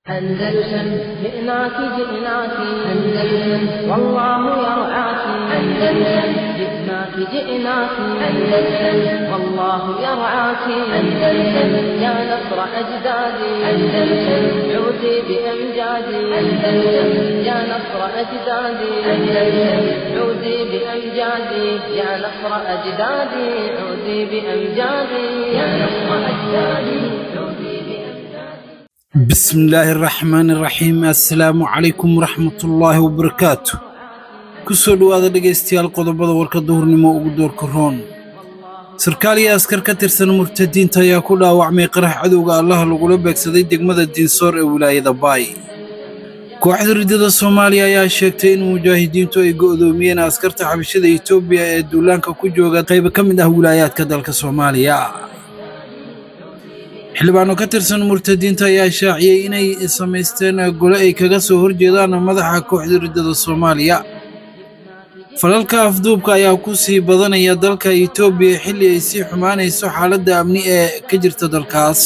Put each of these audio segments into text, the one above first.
أندلسن جئناك جئناك أندلسن والله يرعاك أندلسن جئناك جئناك أندلسن والله يرعاك أندلسن يا نصر أجدادي أندلسن عودي بأمجادي أندلسن يا نصر أجدادي أندلسن عودي بأمجادي يا نصر أجدادي عودي بأمجادي يا نصر أجدادي عودي بأمجادي بسم الله الرحمن الرحيم assalaamu calaykum waraxmatullaahi wabarakaatu kusoo dhowaada dhegaystayaal qodobada warka duhurnimo ugu doorka roon sarkaal iyo askar ka tirsan murtadiinta ayaa ku dhaawacmay qarax cadowga allaha lagula beegsaday degmada diinsoor ee wilaayada baay kooxda riddada soomaaliya ayaa sheegtay in mujaahidiintu ay go'doomiyeen askarta xabashada etoobiya ee duulaanka ku jooga qaybo ka mid ah wilaayaadka dalka soomaaliya xildhibaano ka tirsan murtadiinta ayaa shaaciyey inay samaysteen gole ay kaga soo horjeedaan madaxa kooxda riddada soomaaliya falalka afduubka ayaa ku sii badanaya dalka etoobiya xilli ay sii xumaanayso xaaladda amni ee ka jirta dalkaas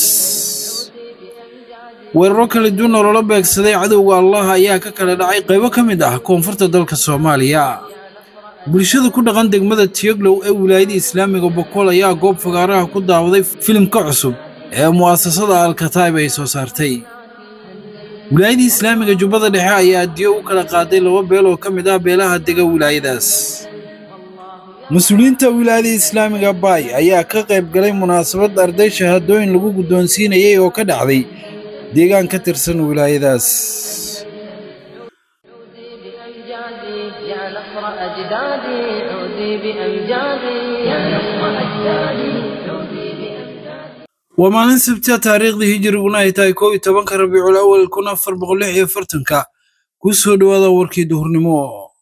weeraro kala duwan oo loola beegsaday cadowga allah ayaa ka kala dhacay qaybo ka mid ah koonfurta dalka soomaaliya bulshada ku dhaqan degmada tiyoglow ee wilaayada islaamiga bokool ayaa goob fagaaraha ku daawaday filimka cusub ee mu'asasada alkataib ay soo saartay wilaayadii islaamiga jubbada dhexe ayaa diyo u kala qaaday laba beel oo ka mid ah beelaha dega wilaayadaas mas-uuliyiinta wilaayada islaamiga baay ayaa ka qayb galay munaasabad arday shahaadooyin lagu guddoonsiinayay oo ka dhacday deegaan ka tirsan wilaayadaas عودي بأمجادي يا نصر أجدادي عودي بأمجادي يا نصر أجدادي عودي بأمجادي waa maalin sabtiya taariikhdii hijiriguna ay tahay koob iyo tobanka rabiicul awal kun afar boqol lix iyo afartanka ku soo dhowaada warkii duhurnimo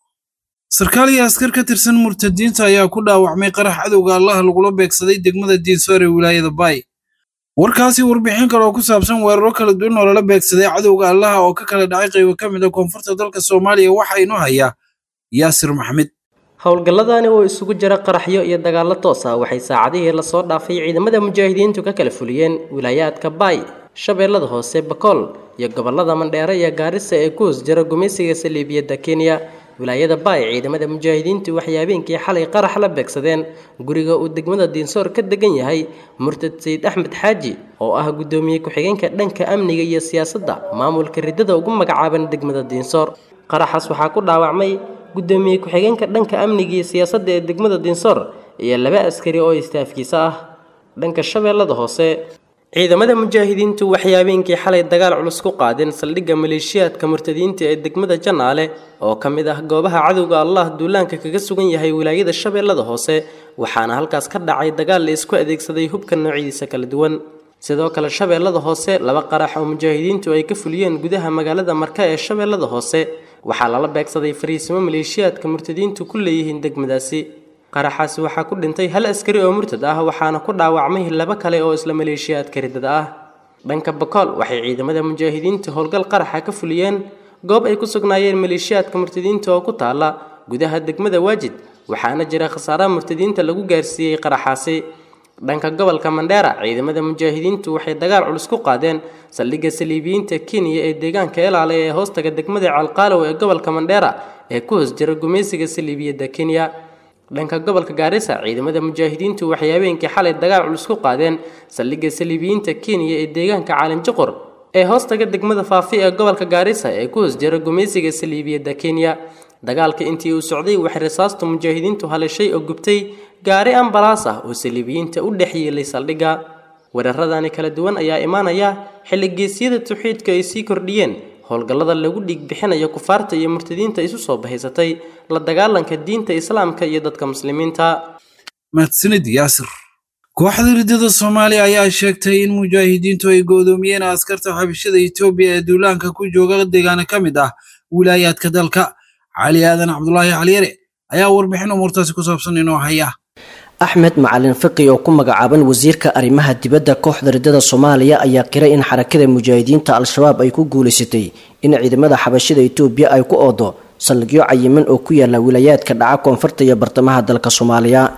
sarkaal iyo askar ka tirsan murtadiinta ayaa ku dhaawacmay qarax cadowga allaha lagula beegsaday degmada diinsoor ee wilaayada baay warkaasi warbixin kale oo ku saabsan weeraro kala duwan oo lala beegsaday cadowga allaha oo ka kala dhacay qaybo ka mid a koonfurta dalka soomaaliya waxaa inoo haya yaasir maxmed howlgalladani oo isugu jira qaraxyo iyo dagaallo toos ah waxay saacadihii lasoo dhaafay ciidamada mujaahidiintu ka kala fuliyeen wilaayaadka baay shabeellada hoose bakool iyo gobollada mandheere iyo gaarisa ee ku hoos jira gumaysiga saliibiyadda kenya wilaayada baay ciidamada mujaahidiintu waxay habeenkii xalay qarax la beegsadeen guriga uu degmada diinsoor ka degan yahay murtad sayid axmed xaaji oo ah guddoomiye ku-xigeenka dhanka amniga iyo siyaasadda maamulka riddada ugu magacaaban degmada diinsoor qaraxaas waxaa ku dhaawacmay guddoomiye ku-xigeenka dhanka amniga iyo siyaasadda ee degmada diinsoor iyo laba askari oo istaafkiisa ah dhanka shabeellada hoose ciidamada mujaahidiintu waxay habeenkii xalay dagaal culus ku qaadeen saldhigga maleeshiyaadka murtadiinta ee degmada janaale oo ka mid ah goobaha cadowga allah duulaanka kaga sugan yahay wilaayada shabeellada hoose waxaana halkaas ka dhacay dagaal la isku adeegsaday hubka noocyadiisa kala duwan sidoo kale shabeellada hoose laba qarax oo mujaahidiintu ay ka fuliyeen gudaha magaalada marka ee shabeellada hoose waxaa lala beegsaday fariisimo maleeshiyaadka murtadiintu ku leeyihiin degmadaasi qaraxaasi waxaa ku dhintay hal askari oo murtad ah waxaana ku dhaawacmay laba kale oo isla maleeshiyaadka riddada ah dhanka bakool waxay ciidamada mujaahidiinta howlgal qaraxa ka fuliyeen goob ay ku sugnaayeen maleeshiyaadka murtadiinta oo ku taala gudaha degmada waajid waxaana jira khasaaraha murtadiinta lagu gaarsiiyey qaraxaasi dhanka gobolka mandheera ciidamada mujaahidiintu waxay dagaal culus ku qaadeen saldhigga saliibiyiinta kenya ee deegaanka elaale ee hoostaga degmada calqaalow ee gobolka mandheera ee ku hoos jira gumaysiga saliibiyadda kenya dhanka gobolka gaarisa ciidamada mujaahidiintu waxay habeenkii xalay dagaal culus ku qaadeen saldhigga saliibiyiinta kenya ee deegaanka caalinjiqor ee hoostaga degmada faafi ee gobolka gaarisa ee ku hoos jira gumaysiga saliibiyadda kenya dagaalka intii uu socday waxay rasaastu mujaahidiintu halishay oo gubtay gaari ambalaas ah oo saliibiyiinta u dhex yeelay saldhigga weeraradani kala duwan ayaa imaanaya xilli geesyada tawxiidka ay sii kordhiyeen howlgallada lagu dhiig bixinayo kufaarta iyo murtadiinta isu soo bahaysatay la dagaalanka diinta islaamka iyo dadka muslimiinta mahadsanid yaasir kooxda riddada soomaaliya ayaa sheegtay in mujaahidiintu ay go'doomiyeen askarta xabashada etoobiya ee duulaanka ku jooga deegaana ka mid ah wilaayaadka dalka cali aadan cabdulaahi caliyare ayaa warbixin umuurtaasi ku saabsan inoo haya axmed macalin fiqi oo ku magacaaban wasiirka arrimaha dibadda kooxda riddada soomaaliya ayaa qiray in xarakada mujaahidiinta al-shabaab ay ku guulaysatay in ciidamada xabashada etoobiya ay ku oodo saldhigyo cayiman oo ku yaala wilaayaadka dhaca koonfurta iyo bartamaha dalka soomaaliya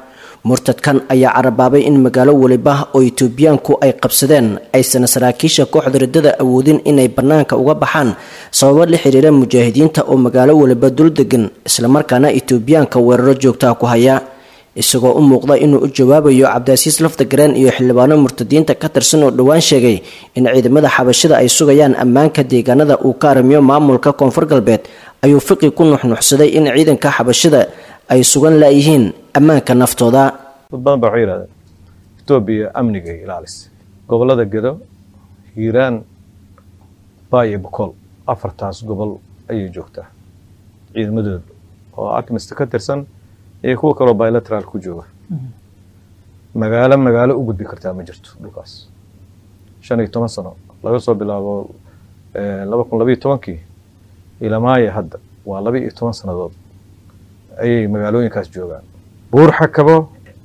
murtadkan ayaa carabaabay in magaalo weliba oo itoobiyaanku ay qabsadeen aysan saraakiisha kooxda riddada awoodin inay bannaanka uga baxaan sababo la xiriira mujaahidiinta oo magaalo weliba dul degan islamarkaana itoobiyaanka weeraro joogtaa ku haya isagoo u muuqda inuu u jawaabayo cabdiasiis laftagareen iyo xildhibaano murtadiinta ka tirsan oo dhowaan sheegay in ciidamada xabashida ay sugayaan ammaanka deegaanada uu ka arrimiyo maamulka koonfur galbeed ayuu fiqi ku nuxnuxsaday in ciidanka xabashida ay sugan laayihiin ammaanka naftooda dad badan baa waxay yidhahdeen etoobiya amnigay ilaalis gobollada gedo hiiraan baay iyo bokool afartaas gobol ayay joogtaa ciidamadooda oo akmista ka tirsan iyo kuwa kaloo bilateral ku jooga magaalo magaalo u gudbi kartaa ma jirto dhulkaas shan iyo toban sano laga soo bilaabo laba kun labayo tobankii ilamaaya hadda waa laba iyo toban sannadood ayay magaalooyinkaas joogaan buur xakabo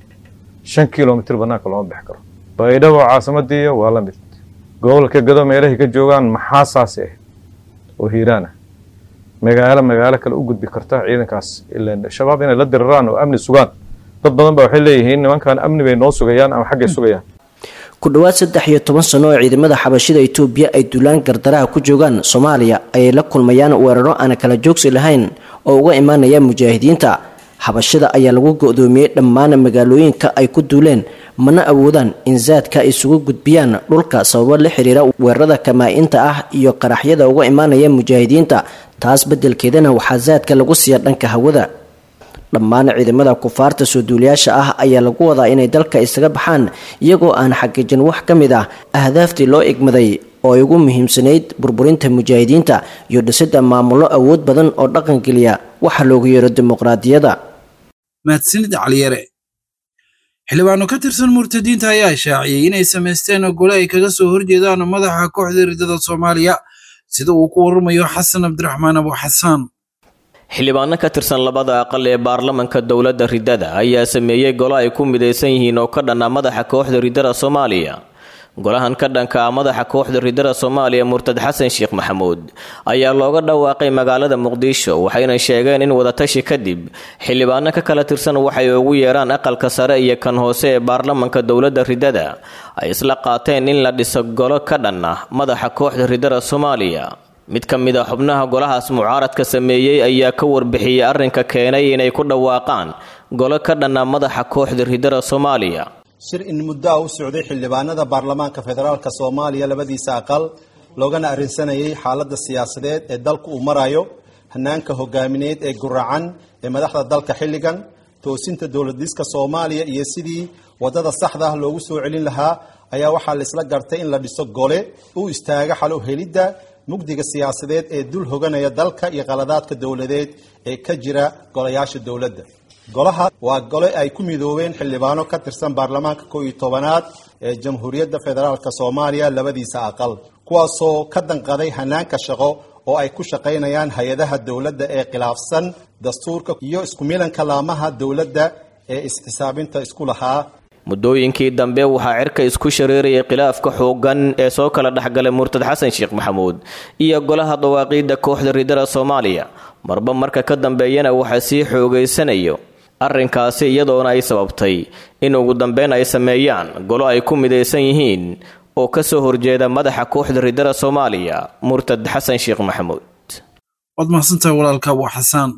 shan kilomitr banaanka looma bixi karo baydhabo caasimadiiya waa la mid gobolka gado meelahay ka joogaan maxaa saasi ah oo hiiraana magaalo magaalo kale u gudbi karta ciidankaas ilan shabaab inay la diriraan oo amni sugaan dad badan ba waxay leeyihiin nimankan amni bay noo sugayaan ama xaggay sugayaan ku dhowaad saddex iyo toban sano oo ciidamada xabashida itoobiya ay duulaan gardaraha ku joogaan soomaaliya ayay la kulmayaan weeraro aan kala joogsi lahayn oo uga imaanaya mujaahidiinta xabashida ayaa lagu go-doomiyey dhammaan magaalooyinka ay ku duuleen mana awoodaan in zaadka ay isugu gudbiyaan dhulka sababo la xiriira weerarada kamaa-inta ah iyo qaraxyada uga imaanaya mujaahidiinta taas beddelkeedana waxaa zaadka lagu siiya dhanka hawada dhammaan ciidamada kufaarta soo duuliyaasha ah ayaa lagu wadaa inay dalka isaga baxaan iyagoo aan xaqiijin wax ka mid ah ahdaaftii loo igmaday oo ay ugu muhiimsanayd burburinta mujaahidiinta iyo dhisidda maamullo awood badan oo dhaqangeliya waxa loogu yeero dimuqraadiyadda mahadsanid caliyare xildhibaano ka tirsan murtadiinta ayaa shaaciyey inay samaysteen gole ay kaga soo horjeedaan madaxa kooxda riddada soomaaliya sida uu ku waramayo xasan cabdiraxmaan abu xasaan xildhibaano ka tirsan labada aqal ee baarlamanka dowladda riddada ayaa sameeyey golo ay ku midaysan yihiin oo ka dhanna madaxa kooxda riddada soomaaliya golahan ka dhanka ah madaxa kooxda riddada soomaaliya murtad xasan sheekh maxamuud ayaa looga dhawaaqay magaalada muqdisho waxayna sheegeen in wadatashi kadib xildhibaano ka kala tirsan waxay ugu yeeraan aqalka sare iyo kan hoose ee baarlamanka dowladda riddada ay isla qaateen in la dhiso golo ka dhan ah madaxa kooxda riddada soomaaliya mid ka mid a xubnaha golahaas mucaaradka sameeyey ayaa ka warbixiyey arrinka keenay inay ku dhawaaqaan golo ka dhanna madaxa kooxda riddada soomaaliya shir in muddo ah u socday xildhibaanada baarlamaanka federaalka soomaaliya labadiisa aqal loogana arrinsanayay xaaladda siyaasadeed ee dalku uu marayo hanaanka hogaamineed ee guracan ee madaxda dalka xilligan toosinta dowladdiska soomaaliya iyo sidii waddada saxda ah loogu soo celin lahaa ayaa waxaa laisla gartay in la dhiso gole u istaaga xalo helidda mugdiga siyaasadeed ee dul hoganaya dalka iyo qaladaadka dowladeed ee ka jira golayaasha dowladda golaha waa gole ay ku midoobeen xildhibaano ka tirsan baarlamaanka kow iyo tobanaad ee jamhuuriyadda federaalka soomaaliya labadiisa aqal kuwaasoo ka danqaday hanaanka shaqo oo ay ku shaqaynayaan hay-adaha dowladda ee khilaafsan dastuurka iyo isku milanka laamaha dowladda ee is-xisaabinta isku lahaa muddooyinkii dambe waxaa cirka isku shareerayay khilaafka xooggan ee soo kala dhexgalay murtad xasan sheekh maxamuud iyo golaha dawaaqiidda kooxda riddada soomaaliya marba marka ka dambeeyana waxaa sii xoogaysanayo arrinkaasi iyadoona ay sababtay in ugu dambeyn ay sameeyaan golo ay ku midaysan yihiin oo ka soo horjeeda madaxa kooxda riddada soomaaliya murtad xasan sheekh maxamuud waad mahadsantahay walaalka abu xasaan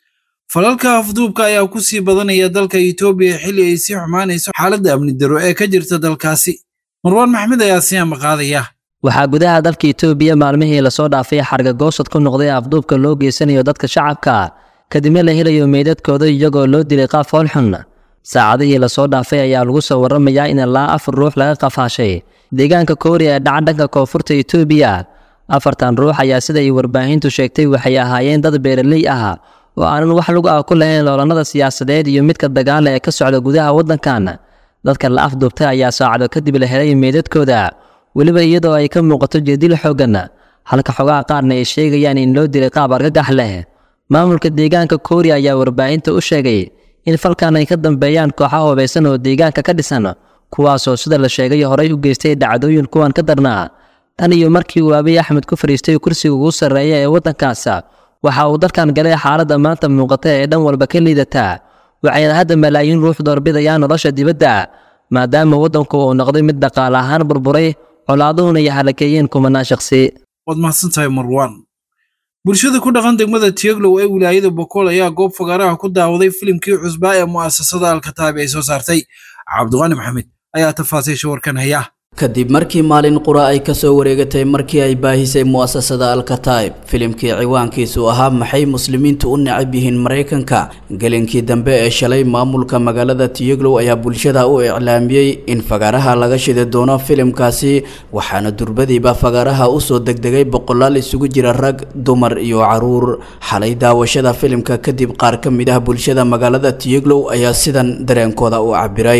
falalka afduubka ayaa ku sii badanaya dalka itoobiya xilli ay sii xumaanayso xaaladda amni daro ee ka jirta dalkaasi marwaan maxmed ayaa sii amaqaadaya waxaa gudaha dalka itoobiya maalmihii lasoo dhaafay xargagoosad ku noqday afduubka loo geysanayo dadka shacabka kadibna la helayo meydadkooda iyagoo loo dilay qaab foolxun saacadihii lasoo dhaafay ayaa lagu soo warramayaa in ilaa afar ruux laga qafaashay deegaanka kooriya ee dhaca dhanka koonfurta itoobiya afartan ruux ayaa sida ay warbaahintu sheegtay waxay ahaayeen dad beeraley ah oo aanan wax lagu ah ku lahayn loolannada siyaasadeed iyo midka dagaala ee ka socda gudaha waddankan dadka la afduubtay ayaa saacado kadib la helay meydadkooda weliba iyadoo ay ka muuqato jeedil xooggan halka xogaha qaarna ay sheegayaan in loo dilay qaab argagax leh maamulka deegaanka kooriya ayaa warbaahinta u sheegay in falkan ay ka dambeeyaan kooxaha hubaysan oo deegaanka ka dhisan kuwaasoo sida la sheegay horey u geystay dhacdooyin kuwan ka darnaa tan iyo markii uu abiy axmed ku fadhiistay kursiga ugu sarreeya ee waddankaas waxa uu dalkan galay xaaladda maanta muuqata ee dhan walba ka liidataa waxayna hadda malaayiin ruux doorbidayaan nolosha dibadda maadaama waddanku uu noqday mid dhaqaale ahaan burburay colaaduhuna ay halakeeyeen kumanaan shakhsi waad mahadsantahay marwaan bulshada ku dhaqan degmada tieglow ee wilaayada bokool ayaa goob fagaaraha ku daawaday filimkii cusbaa ee mu'asasada alkataabi ay soo saartay cabdiqaani maxamed ayaa tafaasiisha warkan haya kadib markii maalin qura ay kasoo wareegatay markii ay baahisay mu'asasada alkataib filimkii ciwaankiisu ahaa maxay muslimiintu u necab yihiin maraykanka gelinkii dambe ee shalay maamulka magaalada tiyeglow ayaa bulshada u iclaamiyey in fagaaraha laga shidi doono filimkaasi waxaana durbadiiba fagaaraha usoo degdegay boqolaal isugu jira rag dumar iyo caruur xalay daawashada filimka kadib qaar ka mid ah bulshada magaalada tiyeglow ayaa sidan dareenkooda u cabiray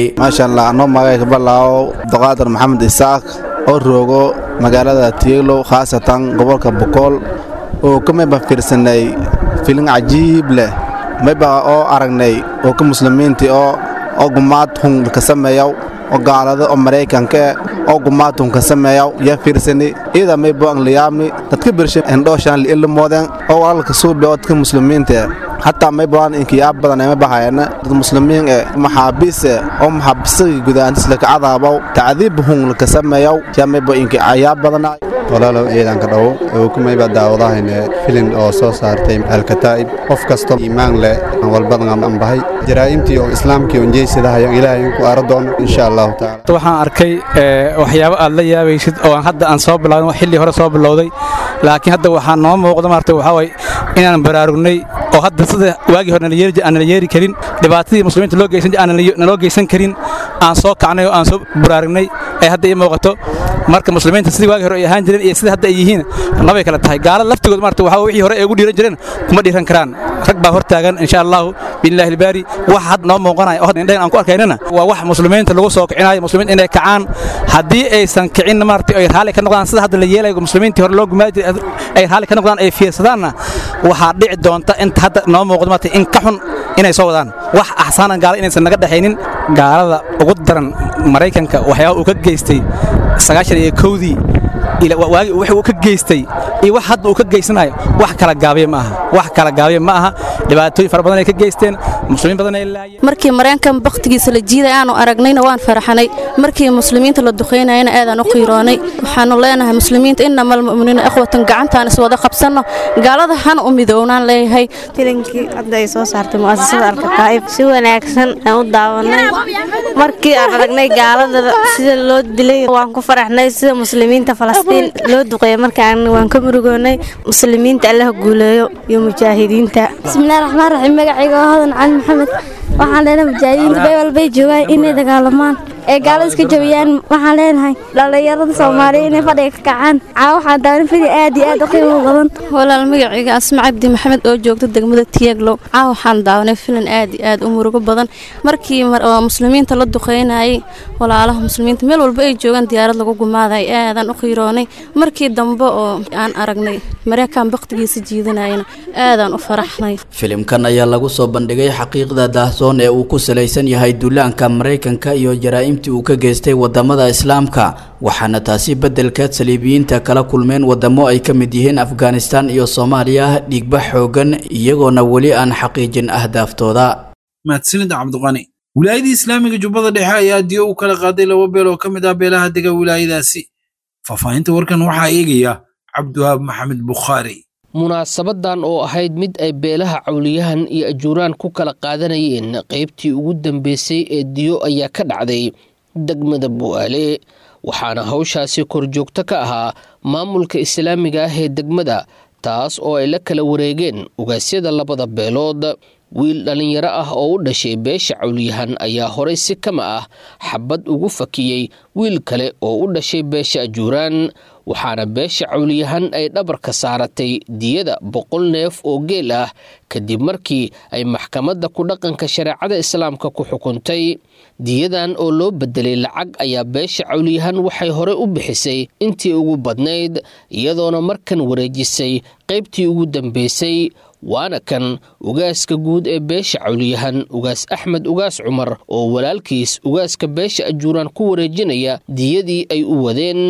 isaaq oo roogo magaalada tieglow khaasatan gobolka bokool oo ka mayba fiirsanay filin cajiib leh mayba oo aragnay oo ka muslimiintii oo oo gumaad hun ka sameeyaw oo gaalada oo maraykanka oo gumaad hun ka sameeyaw yaa fiirsani iyada maybo ang liyaabni dadka birsha endhooshaan liilimoodeen oo walaalka suubi oo dadka muslimiinta hataa mayboan inkiyaab badan ema bahayana dad muslimiin e maxaabiise oo maxaabisagii gudaantis laka cadaabaw tacdiib hun laka sameeyaw yaa maybo inki cayaab badana walaalow ciidanka dhow ukumayba daawadahayne filin oo soo saartay alkataa'ib qof kasto iimaan leh aan walbadan aan bahay jaraa'imtii oo islaamkii on jeysadahayo ilaahay ku aara doono insha allahu tacaala waxaan arkay waxyaabo aad la yaabaysid oo aan hadda aan soo bilaawin xilli hore soo bilowday laakiin hadda waxaa noo muuqda maarta waxaa waye inaan baraarugnay oo hadda sida waagii hore aanala yeeri karin dhibaatadii muslimiinta loo geysan naloo geysan karin aan soo kacnay oo aan soo baraarugnay ay hadda ii muuqato marka muslimiinta sidii waagii hore ay ahaan jireen iyo sida hadda ay yihiin labay kala tahay gaalada laftigood maarta waxaa wixii hore ay ugu dhiiran jireen kuma dhiiran karaan rag baa hor taagan insha allahu billahi albaari wax hadda noo muuqanaya oo hadda indhayn aan ku arkaynana waa wax muslimiinta lagu soo kicinayo muslimiinta inay kacaan haddii aysan kicin maarta ay raalli ka noqdaan sida hadda la yeelayo muslimiintii hore loo gumaadi jiray ay raalli ka noqdaan ay fiirsadaanna waxaa dhici doonta inta hadda noo muuqdo maarta in ka xun inay soo wadaan wax axsaanan gaala inaysan naga dhexaynin gaalada ugu daran maraykanka waxyaaba uu ka geystay sagaashan iyo kowdii waagi wix uu ka geystay iyo wax hadda uu ka geysanayo wax kala gaabiya ma aha wax kala gaabiya ma aha dhibaatooyin fara badan ay ka geysteen muslimiin badan ay laayeen markii mareenkan baktigiisa la jiiday aanu aragnayna waan faraxanay markii muslimiinta la duqaynayana aadaan u qiiroonay waxaanu leenahay muslimiinta inamal mu'miniina ikhwatan gacantaan iswada qabsanno gaalada hana u midownaan leeyahay filinkii hadda ay soo saartay mu'asasada alkataa'ib si wanaagsan aan u daawanay markii aan aragnay gaalada sida loo dilay waan ku faraxnay sida muslimiinta falastiin loo duqeeya markaan waan ka murugoonay muslimiinta allaha guuleeyo iyo mujaahidiinta bismillahi raxmaan raxiim magacayga waa hodan cali maxamed waxaan leenahay mujaahidiinta bay walbay joogaan inay dagaalamaan ee gaalada iska jabiyaan waxaan leenahay dhallinyarada soomaaliya inay fadhiga ka kacaan caa waxaan daawan fidi aad iyo aad u qiimo badan walaal magacayga asma cabdi maxamed oo joogta degmada tiyaglow caa waxaan daawanay filan aad iyo aad u murugo badan markii muslimiinta la duqeynayay walaalaha muslimiinta meel walba ay joogaan diyaarad lagu gumaaday aadaan u qiiroonay markii dambe oo aan aragnay mareykan baktigiisa jiidanayana aadaan u faraxnay filimkan ayaa lagu soo bandhigay xaqiiqda daahsoon ee uu ku salaysan yahay duulaanka maraykanka iyo jaraa'imtii uu ka geystay wadamada islaamka waxaana taasi beddelkeed saliibiyiinta kala kulmeen wadamo ay ka mid yihiin afghanistan iyo soomaaliya dhiigba xoogan iyagoona weli aan xaqiijin ahdaaftooda mahadsanid cabdiqani wilaayadii islaamiga jubbada dhexe ayaa diyo u kala qaaday laba beel oo ka mid ah beelaha dega wilaayadaasi faahfaahinta warkan waxaa eegaya cabdiwahaab maxamed bukhaari munaasabadan oo ahayd mid ay beelaha cawliyahan iyo ajuuraan ku kala qaadanayeen qaybtii ugu dambeysay ee diyo ayaa ka dhacday degmada bu'aale waxaana hawshaasi korjoogto ka ahaa maamulka islaamiga ah ee degmada taas oo ay la kala wareegeen ugaasyada labada beelood wiil dhallinyaro ah oo u dhashay beesha cawliyahan ayaa horay si kama ah xabad ugu fakiyey wiil kale oo u dhashay beesha ajuuraan waxaana beesha cawliyahan ay dhabarka saaratay diyada boqol neef oo geel ah kadib markii ay maxkamadda ku dhaqanka shareecada islaamka ku xukuntay diyadan oo loo bedelay lacag ayaa beesha cawliyahan waxay horey u bixisay intii ugu badnayd iyadoona markan wareejisay qaybtii ugu dambeysay waana kan ugaaska guud ee beesha cawliyahan ugaas axmed ugaas cumar oo walaalkiis ugaaska beesha ajuuraan ku wareejinaya diyadii ay u wadeen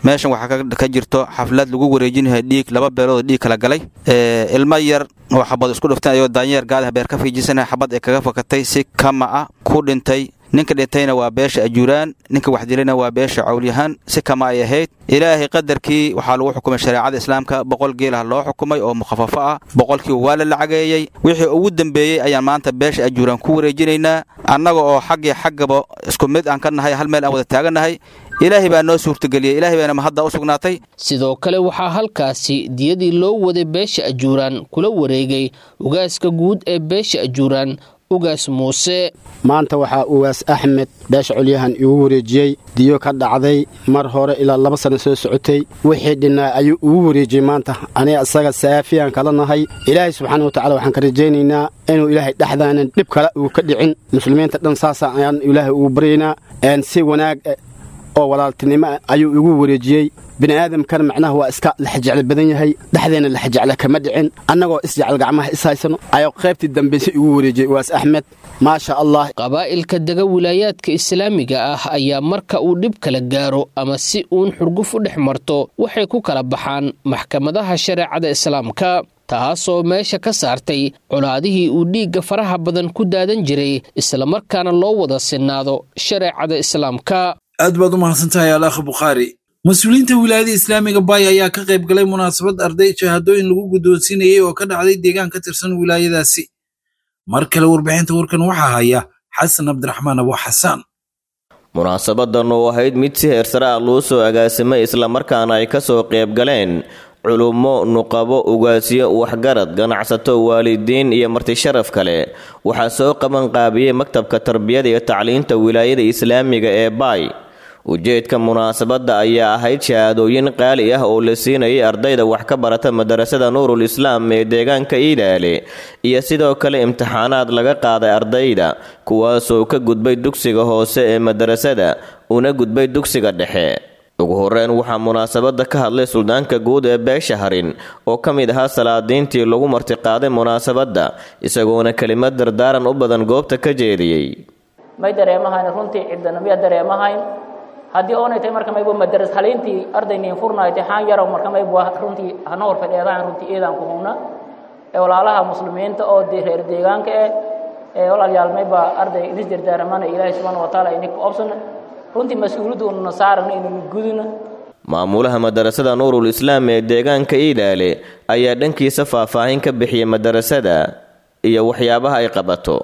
meeshan waxaa ka jirto xaflad lagu wareejinayo dhiig laba beelood dhiig kala galay ilmo yar oo xabad isku dhufteen ayagoo daanyeer gaadaha beer ka fiijisana xabad ay kaga fakatay si kama ah ku dhintay ninka dhintayna waa beesha ajuuraan ninka waxdilayna waa beesha cawlyahaan si kama ay ahayd ilaahay qadarkii waxaa lagu xukumay shareecada islaamka boqol geelah loo xukumay oo mukhafafo ah boqolkiiba waa la lacageeyey wixii ugu dambeeyey ayaan maanta beesha ajuuraan ku wareejinaynaa annaga oo xaggii xaggaba isku mid aan ka nahay hal meel aan wada taagannahay ilaahay baa noo suurtageliyey ilaahay baana mahadda u sugnaatay sidoo kale waxaa halkaasi diyadii loo waday beesha ajuuraan kula wareegay ugaaska guud ee beesha ajuuraan ugaas muuse maanta waxaa ugaas axmed beesha colyahan igu wareejiyey diyo ka dhacday mar hore ilaa laba sanno soo socotay wixii dhinnaa ayuu igu wareejiyey maanta aniga isaga saafiyaan kala nahay ilaahay subxaana watacala waxaan ka rajaynaynaa inuu ilaahay dhexdaanan dhib kale uu ka dhicin muslimiinta dhan saasa ayaan ilaahay ugu baryaynaa si wanaag oo walaaltinimo ayuu igu wareejiyey bini'aadamkana macnaha waa iska laxajeclo badan yahay dhexdeenna laxajeclo kama dhicin annagoo isjecel gacmaha is haysano ayuu qaybtii dambayse igu wareejiyey waas axmed maasha allah qabaa'ilka dega wilaayaadka islaamiga ah ayaa marka uu dhib kala gaaro ama si uun xurguf u dhex marto waxay ku kala baxaan maxkamadaha shareecada islaamka taasoo meesha ka saartay colaadihii uu dhiigga faraha badan ku daadan jiray islamarkaana loo wada sinnaado shareecada islaamka aad baad u mahadsantahay alaakha bukhaari mas-uuliyiinta wilaayada islaamiga baay ayaa ka qayb galay munaasabad arday shahaadooyin lagu guddoonsiinayey oo ka dhacday deegaan ka tirsan wilaayadaasi mar kale warbixinta warkan waxaa haya xasan cabdiraxmaan abo xasaan munaasabadan oo ahayd mid si heersare ah loo soo agaasimay islamarkaana ay ka soo qayb galeen culummo nuqabo ugaasyo waxgarad ganacsato waalidiin iyo marti sharaf kale waxaa soo qaban qaabiyey maktabka tarbiyada iyo tacliinta wilaayada islaamiga ee baay ujeedka munaasabadda ayaa ahayd shahaadooyin qaali ah oo la siinayay ardayda wax ka barata madarasada nuurul islaam ee deegaanka iilaale iyo sidoo kale imtixaanaad laga qaaday ardayda kuwaasoo ka gudbay dugsiga hoose ee madarasada una gudbay dugsiga dhexe ugu horreyn waxaa munaasabadda ka hadlay suldaanka guud ee beesha harin oo ka mid ahaa salaadiintii lagu martiqaaday munaasabadda isagoona kelimad dardaaran u badan goobta ka jeediyey may dareemahayn runtii cidana miya dareemahayn haddii oonay tahay marka maybu madaras haliintii ardayniin furnaay taxaan yarow marka maybu runtii hana hor fadheedaan runtii eedaan ku hubna ee walaalaha muslimiinta oo dee reer deegaanka eh ee walaalyaal mayba arday idis dardaarmana ilaahay subxaana wa tacaala ininka obsan runtii mas-uuliyaddu ununa saarana inaynu gudina maamulaha madarasada nuurul islaam ee deegaanka iilaale ayaa dhankiisa faahfaahin ka bixiyay madarasada iyo waxyaabaha ay qabato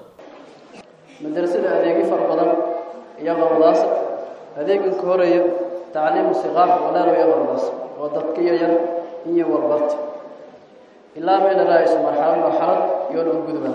madarasada adeegyo fara badan iyo qowdaas adeegan ka horeeya tacliimu siqaar walaalo iyo qowdaas oo dadka yaryar iyo walbarta ilaa meel raaiso marxalad marxalad iyo dhan gudba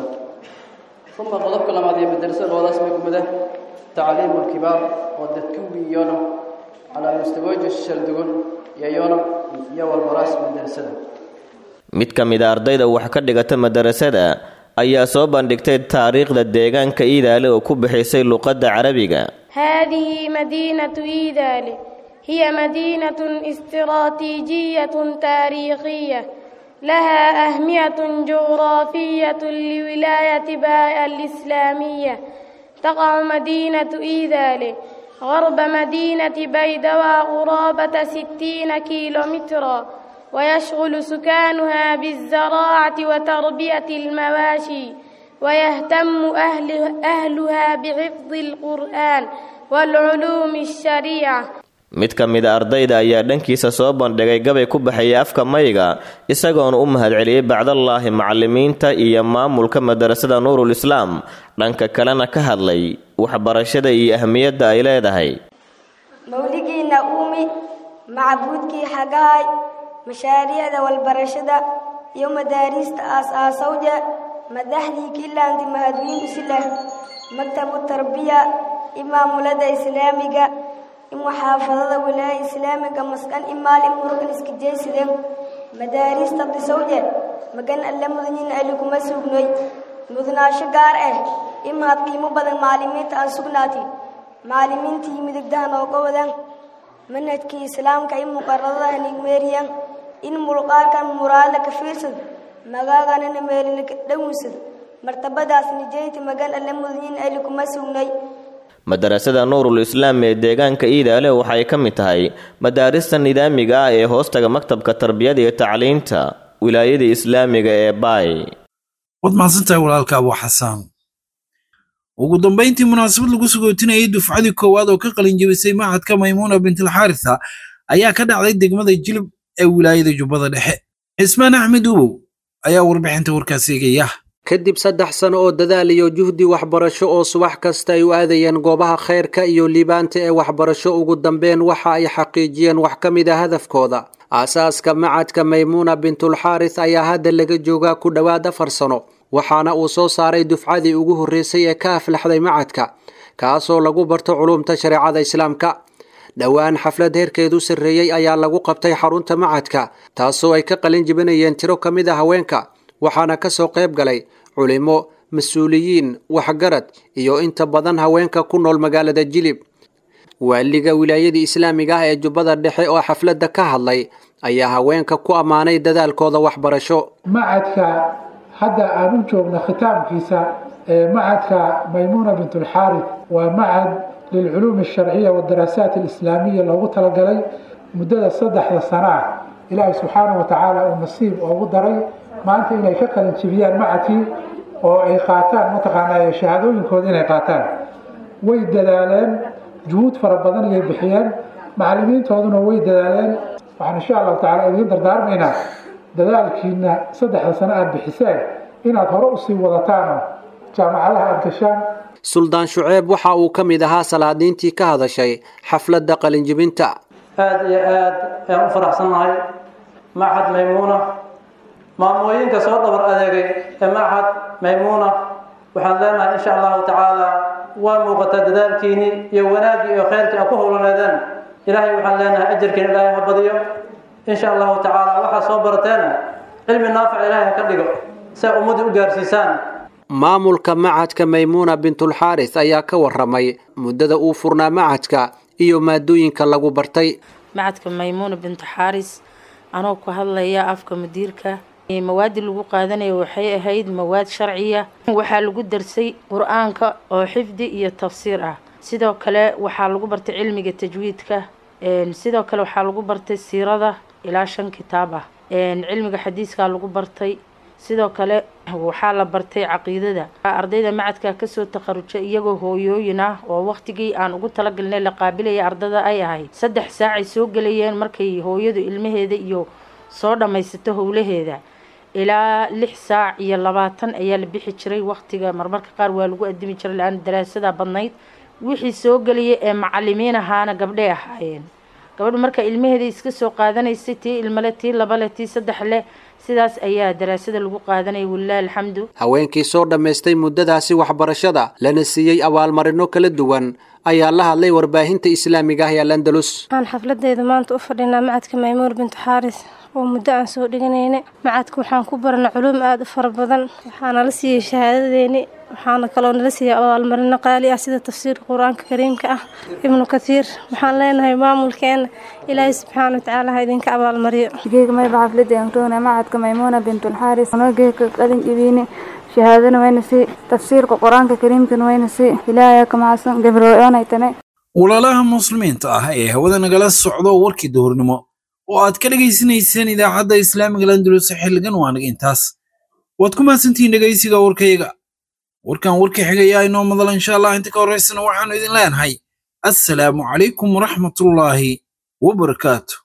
uma qodobka labaad ee madarasada qowdaas may kumida tacliimu lkibaar oo dadka wiyona calaa mustawaaji shaldugun iyo yona iyo walbaraas madarasada mid ka mid a ardayda wax ka dhigata madarasada ayaa soo bandhigtay taariikhda deegaanka iidaale oo ku bixisay luqadda carabiga هذه مدينة إيدال هي مدينة استراتيجية تاريخية لها أهمية جغرافية لولاية باء الإسلامية تقع مدينة إيدال غرب مدينة بيدوى قرابة ستين كيلومترا ويشغل سكانها بالزراعة وتربية المواشي ويهتم أهل أهلها بحفظ القرآن والعلوم الشريعة mid ka mid a ardayda ayaa dhankiisa soo bandhigay gabay ku baxayay afka mayga isagoona u mahadceliyey bacdallaahi macallimiinta iyo maamulka madarasada nuurul islaam dhanka kalena ka hadlay waxbarashada iyo ahmiyadda ay leedahay mawligiinna uumi macbuudkii xagahay mashaariicda walbarashada iyo madaariista aas-aasawja madaxdii kiilaanti mahadwiin islah maktabu tarbiya imaamulada islaamiga imuxaafadada wilaaya islaamiga maskan imaal imurugan iskajeysideen madaariista disawje magan alle mudaniin ali kuma sugnoy mudnaasho gaar ah imahad qiimo badan maalimiinta aan sugnaati maalimiintii midigdaha nooga wadaan manhajkii islaamka in muqaradaha nigmeeriyan in mulqaarkan muraadla ka fiirsad magaaganana meelina dhawnsad martabadaas nijeyti magan alle mudaniin ali kuma sugnay madarasada nuurul islaam ee deegaanka iidaale waxay ka mid tahay madaarista nidaamiga ah ee hoostaga maktabka tarbiyada iyo tacliinta wilaayada islaamiga ee baay waad mahadsantahay walaalka abu xasaan ugu dambayntii munaasabad lagu sagootinayay dufcadii koowaad oo ka qalin jebisay machadka maymuuna bintilxaarisa ayaa ka dhacday degmada jilib ee wilaayada jubbada dhexe cismaan axmed ubow ayaa warbixinta warkaas eegaya kadib saddex sano oo dadaal iyo juhdi waxbarasho oo subax kasta ay u aadayeen goobaha khayrka iyo liibaanta ee waxbarasho ugu dambeyn waxa ay xaqiijiyeen wax ka mid a hadafkooda aasaaska macadka maymuuna bintulxaaris ayaa hadda laga joogaa ku dhowaad afar sano waxaana uu soo saaray dufcadii ugu horreysay ee ka aflaxday macadka kaasoo lagu barto culumta shareecada islaamka dhowaan xaflad heerkeedu sarreeyey ayaa lagu qabtay xarunta macadka taasoo ay ka qalin jibinayeen tiro ka mid a haweenka waxaana ka soo qayb galay culimo mas-uuliyiin waxgarad iyo inta badan haweenka ku nool magaalada jilib waaliga wilaayadii islaamiga ah ee jubbada dhexe oo xafladda ka hadlay ayaa haweenka ku ammaanay dadaalkooda waxbarasho macadka hadda aan u joogno khitaamkiisa ee macadka maymuuna bintulxaarid waa macad lilculuumi alsharciya wadaraasaat alislaamiya loogu talagalay muddada saddexda sana ah ilaahay subxaanahu watacaala uu nasiib oogu daray maanta inay ka qalin jibiyaan macadkii oo ay qaataan mataqaanaa shahaadooyinkooda inay qaataan way dadaaleen juhuud fara badan ayay bixiyeen macallimiintooduna way dadaaleen waxaan insha allahu tacala idiin dardaarmaynaa dadaalkiina saddexda sano aada bixiseen inaad hore usii wadataanoo jaamacadaha aada gashaan suldaan shuceeb waxa uu ka mid ahaa salaadiintii ka hadashay xafladda qalinjibinta aada iyo aad ayaan u faraxsannahay machad maymuuna maamooyinka soo dhabar adeegay ee machad maymuuna waxaan leenahay insha allahu tacaala waa muuqataa dadaalkiinii iyo wanaaggii iyo khayrkii a ku howlaneedeen ilaahay waxaan leenahay ajarkiina ilaahay ha badiyo insha allahu tacaala waxaa soo barateena cilmi naafic ilaahay ha ka dhigo si ay ummadda u gaarsiisaan maamulka macadka maymuuna bintulxaaris ayaa ka waramay muddada uu furnaa macadka iyo maadooyinka lagu bartay macadka maymuuna bintu xaaris anoo ku hadlaya afka mudiirka mawaadi lagu qaadanayo waxay ahayd mawaad sharciya waxaa lagu darsay qur-aanka oo xifdi iyo tafsiir ah sidoo kale waxaa lagu bartay cilmiga tajwiidka sidoo kale waxaa lagu bartay siirada ilaa shan kitaab ah cilmiga xadiiskaa lagu bartay sidoo kale waxaa la bartay caqiidada ardayda macadka kasoo takharuja iyagoo hooyooyin ah oo waqtigii aan ugu talagalnay la qaabilaya ardada ay ahayd saddex saacay soo gelayeen markay hooyadu ilmaheeda iyo soo dhammaysato howlaheeda ilaa lix saac iyo labaatan ayaa la bixi jiray waqtiga marmarka qaar waa lagu adimi jiray la-aan daraasada badnayd wixii soo gelaya ee macalimiin ahaana gabdhay ahaayeen gabadhu marka ilmaheeda iska soo qaadanaysay tii ilmale tii labale tii saddex leh sidaas ayaa daraasada lagu qaadanaya walilahi alxamdu haweenkii soo dhammaystay muddadaasi waxbarashada lana siiyey abaalmarino kala duwan ayaa la hadlay warbaahinta islaamiga ah ee alandalus waxaan xafladeeda maanta u fadhinaa macadka maymuur bintu xaaris oo muddo aan soo dhiganayna macadka waxaan ku barana culuum aada u fara badan waxaana la siiyey shahaadadeeni waxaana kaloo nala siiyey abaalmarino qaali ah sida tafsiirka qur-aanka kariimka ah ibnu kathiir waxaan leenahay maamulkeena ilaahay subxaana watacaala ha idinka abaalmariyo geega mayba xafladeen roona macadka maymuuna bintulxaaris noo geega qalin ibiine shahaadana wayna si tafsiirka qur-aanka kariimkana wayna si ilaahay ka mahadsan gabrooonaytane walaalaha muslimiinta ah ee hawada nagala socdo warkii duhurnimo oo aad ka dhegaysanayseen idaacadda islaamiga landulus xilligan waa naga intaas waad ku mahadsantihiin dhegaysiga warkayaga warkan warka xigayaa inoo madala insha allah inta ka horraysana waxaanu idin leenahay assalaamu calaykum waraxmatullaahi wabarakaatu